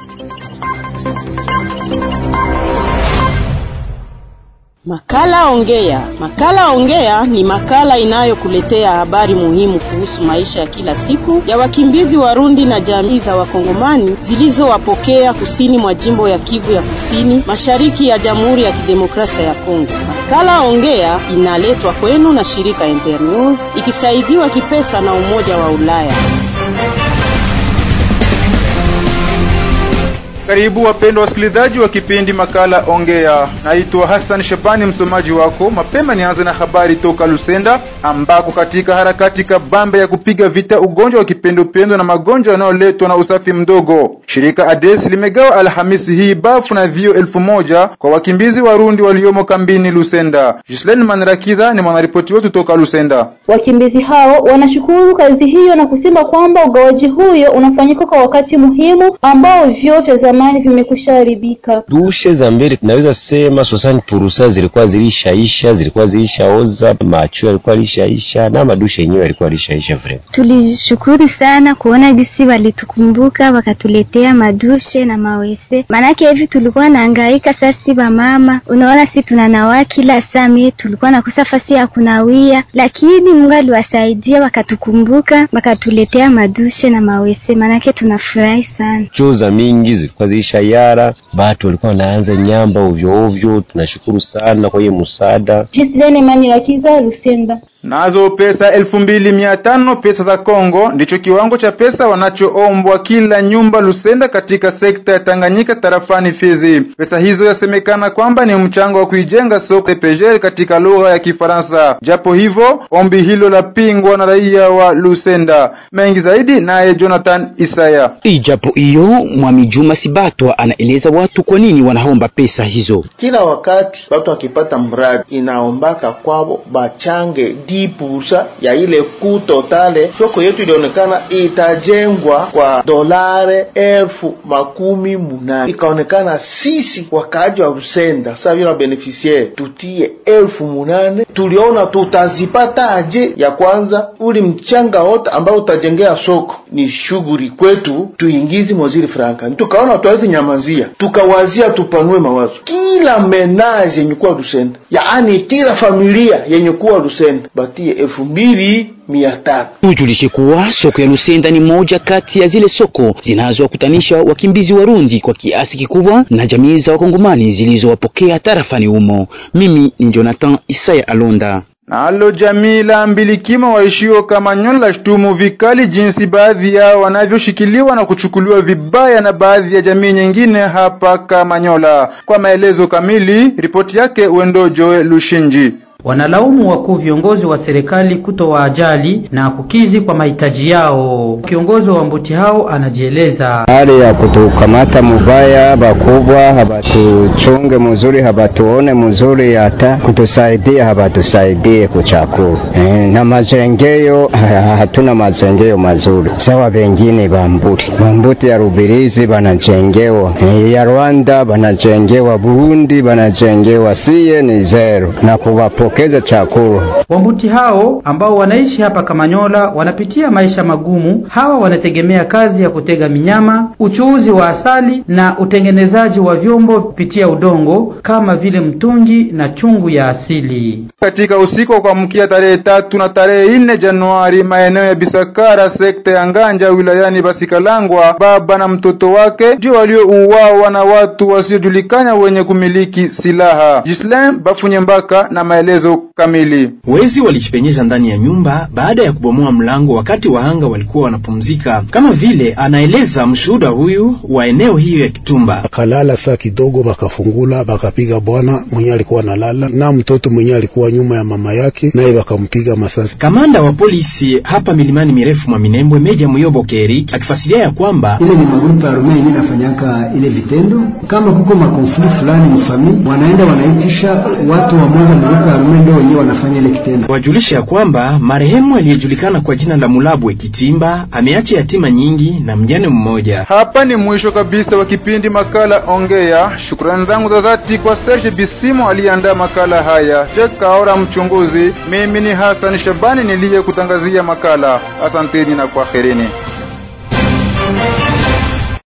Makala Ongea. Makala Ongea ni makala inayokuletea habari muhimu kuhusu maisha ya kila siku ya wakimbizi Warundi na jamii za Wakongomani zilizowapokea kusini mwa jimbo ya Kivu ya Kusini, mashariki ya Jamhuri ya Kidemokrasia ya Kongo. Makala Ongea inaletwa kwenu na shirika Internews ikisaidiwa kipesa na Umoja wa Ulaya. Karibu wapendwa wasikilizaji wa kipindi makala Ongea. Naitwa Hassan Shabani, msomaji wako. Mapema nianze na habari toka Lusenda, ambako katika harakati kabambe ya kupiga vita ugonjwa wa kipindupindu na magonjwa yanayoletwa na usafi mdogo, shirika ADES limegawa Alhamisi hii bafu na vio elfu moja kwa wakimbizi Warundi waliomo kambini Lusenda. Gislaine Manirakiza ni mwanaripoti wetu toka Lusenda. Wakimbizi hao wanashukuru kazi hiyo na kusema kwamba ugawaji huyo unafanyika kwa wakati muhimu ambao vyoo vya zamani vimekusha haribika. Dushe za mbele tunaweza sema sosani purusa zilikuwa zilishaisha, zilikuwa zilishaoza, macho yalikuwa lishaisha na madushe yenyewe yalikuwa lishaisha. Vrema tulishukuru sana kuona gisi walitukumbuka wakatuletea madushe na mawese, maanake hivi tulikuwa naangaika sasi ba mama, unaona si tunanawa kila saa, mie tulikuwa nakosa fasi ya kunawia, lakini Mungu aliwasaidia wakatukumbuka, wakatuletea madushe na mawese, maanake tunafurahi sana. choo za mingi zilikuwa zilisha yara, batu walikuwa wanaanza nyamba ovyo ovyo. Tunashukuru sana kwa hiyo msaada. Gislaine Manirakiza, Lusenda. Nazo pesa elfu mbili mia tano pesa za Kongo ndicho kiwango cha pesa wanachoombwa kila nyumba Lusenda katika sekta ya Tanganyika tarafani Fizi. Pesa hizo yasemekana kwamba ni mchango wa kuijenga soko CPGL katika lugha ya Kifaransa. Japo hivyo ombi hilo la pingwa na raia wa Lusenda. Mengi zaidi naye Jonathan Isaya. Ijapo hiyo Mwami Juma Sibatwa anaeleza watu kwa nini wanaomba pesa hizo. Kila wakati watu wakipata mradi inaombaka kwao bachange dipusa ya ile ku totale. Soko yetu ilionekana itajengwa kwa dolare elfu makumi munane, ikaonekana sisi wakaaji wa Rusenda saa vile beneficiaire tutie elfu munane. Tuliona tutazipata aje? Ya kwanza uli mchanga wote ambao utajengea soko ni shughuli kwetu, tuingizi mwaziri franka. Tukaona tuwezi nyamazia, tukawazia tupanue mawazo. Kila menaje yenye kuwa Rusenda, yaani kila familia yenye kuwa Rusenda batie elfu mbili mia tano. Tujulishe kuwa soko ya Lusenda ni moja kati ya zile soko zinazowakutanisha wakimbizi Warundi kwa kiasi kikubwa na jamii za Wakongomani zilizowapokea tarafani humo. Mimi ni Jonathan Isaya Alonda. Nalo jamii la mbilikima waishio Kamanyola lashtumu vikali jinsi baadhi yao wanavyoshikiliwa na kuchukuliwa vibaya na baadhi ya jamii nyingine hapa Kamanyola. Kwa maelezo kamili, ripoti yake Wendo Joe Lushinji. Wanalaumu wakuu viongozi wa serikali kutowaajali na kukizi kwa mahitaji yao. Kiongozi wa mbuti hao anajieleza. hali ya kutukamata mubaya, bakubwa habatuchunge muzuri, habatuone muzuri, hata kutusaidia habatusaidie kuchakula e, na mazengeyo ha- hatuna mazengeyo mazuri sawa bengine bambuti bambuti ya Rubirizi banajengewa e, ya Rwanda banajengewa, Burundi banajengewa, siye ni zero na kuwapokeza chakula Wambuti hao ambao wanaishi hapa Kamanyola wanapitia maisha magumu. Hawa wanategemea kazi ya kutega minyama, uchuuzi wa asali na utengenezaji wa vyombo kupitia udongo kama vile mtungi na chungu ya asili. Katika usiku wa kuamkia tarehe tatu na tarehe nne Januari, maeneo ya Bisakara, sekta ya Nganja, wilayani Basikalangwa, baba na mtoto wake ndio waliouawa na watu wasiojulikana wenye kumiliki silaha. Gislain Bafunyembaka na maelezo kamili. Wezi walijipenyeza ndani ya nyumba baada ya kubomoa mlango wakati wahanga walikuwa wanapumzika, kama vile anaeleza mshuhuda huyu wa eneo hiyo ya Kitumba. Bakalala saa kidogo, bakafungula bakapiga bwana mwenye alikuwa nalala na mtoto mwenye alikuwa nyuma ya mama yake, naye bakampiga masasi. Kamanda wa polisi hapa milimani mirefu mwa Minembwe, Meja Muyobo Keri akifasiria ya kwamba ile ni magrupu ya Roma yenyewe inafanyaka ile vitendo. Kama kuko makonflikt fulani mfamili, wanaenda wanaitisha watu wa moja magrupu ya Roma ndio wenyewe wanafanya ile kitendo. wajulisha ya kwamba marehemu aliyejulikana kwa jina la Mulabwe Kitimba ameacha yatima nyingi na mjane mmoja. Hapa ni mwisho kabisa wa kipindi makala Ongea. Shukrani zangu za dhati kwa Serge Bisimo aliyeandaa makala haya, Jack Kaora mchunguzi. Mimi ni Hassan Shabani niliyekutangazia makala. Asanteni na kwaherini.